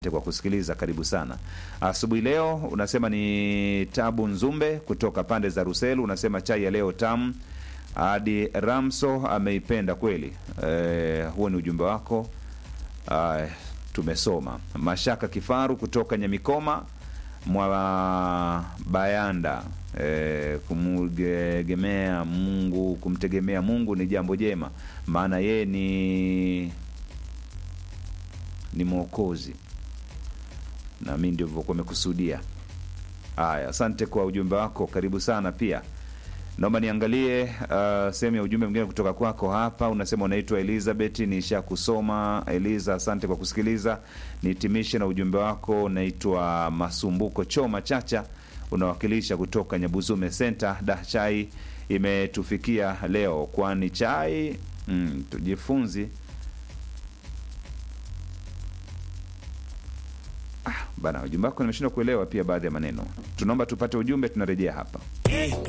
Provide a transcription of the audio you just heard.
asante kwa kusikiliza, karibu sana asubuhi leo. Unasema ni Tabu Nzumbe kutoka pande za Ruselu, unasema chai ya leo tamu hadi Ramso ameipenda kweli. Eh, huo ni ujumbe wako. Ay, tumesoma. Mashaka Kifaru kutoka Nyamikoma mwa Bayanda, eh, kumtegemea Mungu, kumtegemea Mungu ni jambo jema, maana yeye ni ni mwokozi, na mi ndivyo kuwa amekusudia. Haya, asante kwa ujumbe wako, karibu sana pia. Naomba niangalie uh, sehemu ya ujumbe mwingine kutoka kwako hapa. Unasema unaitwa Elizabeth, nisha kusoma Eliza, asante kwa kusikiliza. Nihitimishe na ujumbe wako. Unaitwa Masumbuko Choma Chacha, unawakilisha kutoka Nyabuzume Center. Da, chai imetufikia leo, kwani chai mm, tujifunzi ah, bana, ujumbe wako nimeshindwa kuelewa pia baadhi ya maneno. Tunaomba tupate ujumbe, tunarejea hapa.